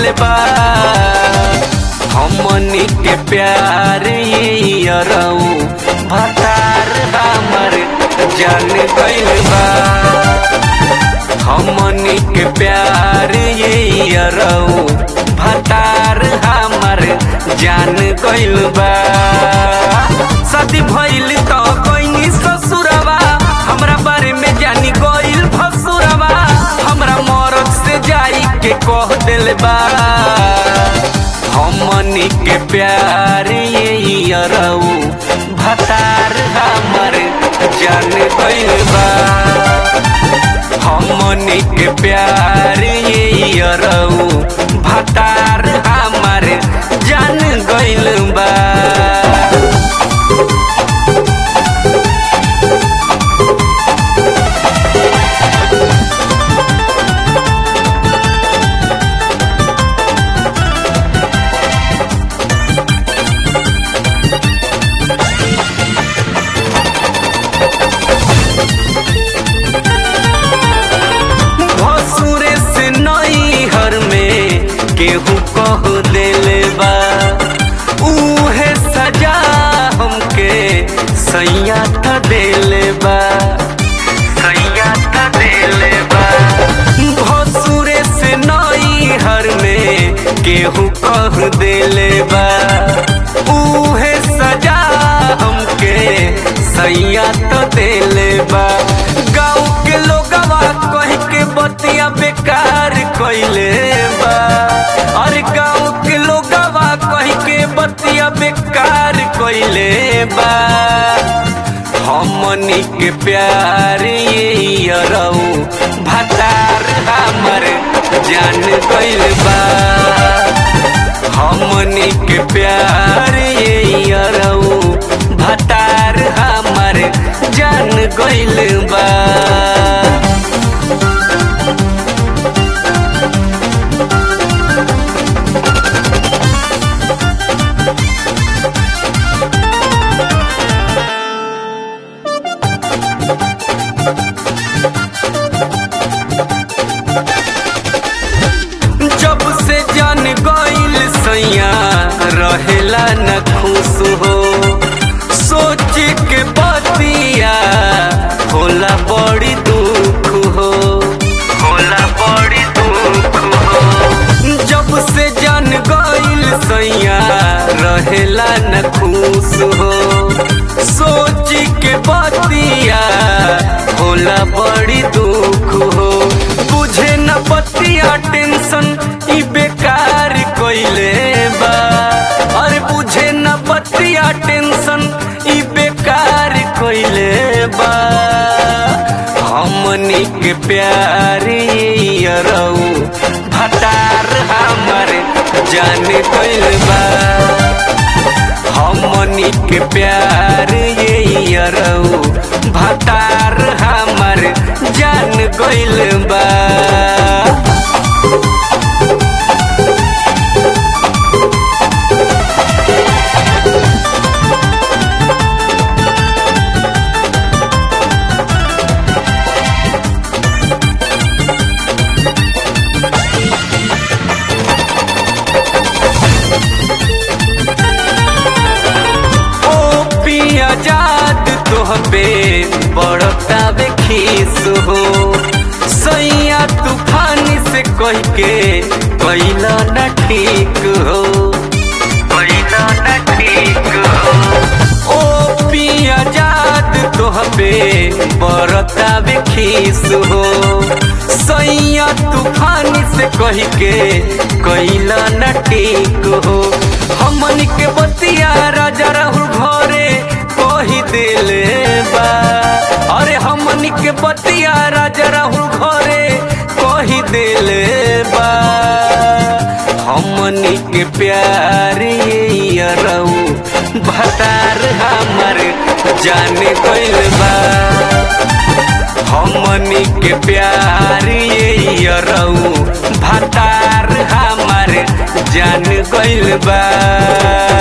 गइल बा हमनी के प्यार यरऊ भतार हमर जान गइल बा हमनी के प्यार यरऊ भतार हमर जान गइल बा शादी भइल त गइनी ससुरवा हमरा बारे में जानी गइल भसुरवा हमरा मरद से जाई के कह दिल बा हमनी के प्यार यरऊ भतार हमर जान गइल बा हमनी के प्यार यरऊ भतार हमर जान गइल बा भसुरे से नई हर में केहू कह देले बा उहे सजा हमके सैया त देले बा सैया त देले बा भसुरे से नई हर में केहू कह देले बा उहे सजा हमके सैया त देले बा गाँव के लोगवा कह के बतिया बेकार कइले बा अरे गाँव के लोगवा कह के बतिया बेकार कइले बा हमनी के प्यार यरऊ भतार हमर जान गइल बा हमनी के प्यार यरऊ भतार हमर जान गइल बा जब से जान गइल सैया रहेला न खुश हो सोच के बतिया होला बड़ी दुख हो होला बड़ी दुख हो जब से जान गइल सैया रहेला न खुश हो सोच के बतिया होला बड़ी दुख हो बुझे न बतिया टेंशन ई बेकार कइले बा अरे बुझे न बतिया टेंशन ई बेकार कइले बा हमनी के प्यार यरऊ भतार हमर जान गइल बा हमनी के प्यार यरऊ भतार हमर जान गइल बा ओ पिया जाद तोहबे बड़तावे खीस हो सैया तूफान से कह के कैला न ठीक हो कैला न ठीक हो ओ पिया जाद तोहबे बड़तावे खीस हो सैया तूफान से कह के कैला न ठीक हो हमन के बतिया राजा राहुल घरे कही दिले बा अरे हमन के बतिया राजा राहुल घरे कही दिले बा हमन के प्यार यरऊ भतार हमर जाने गइल बा हमनी के प्यार यरऊ भतार हमर जान गइल बा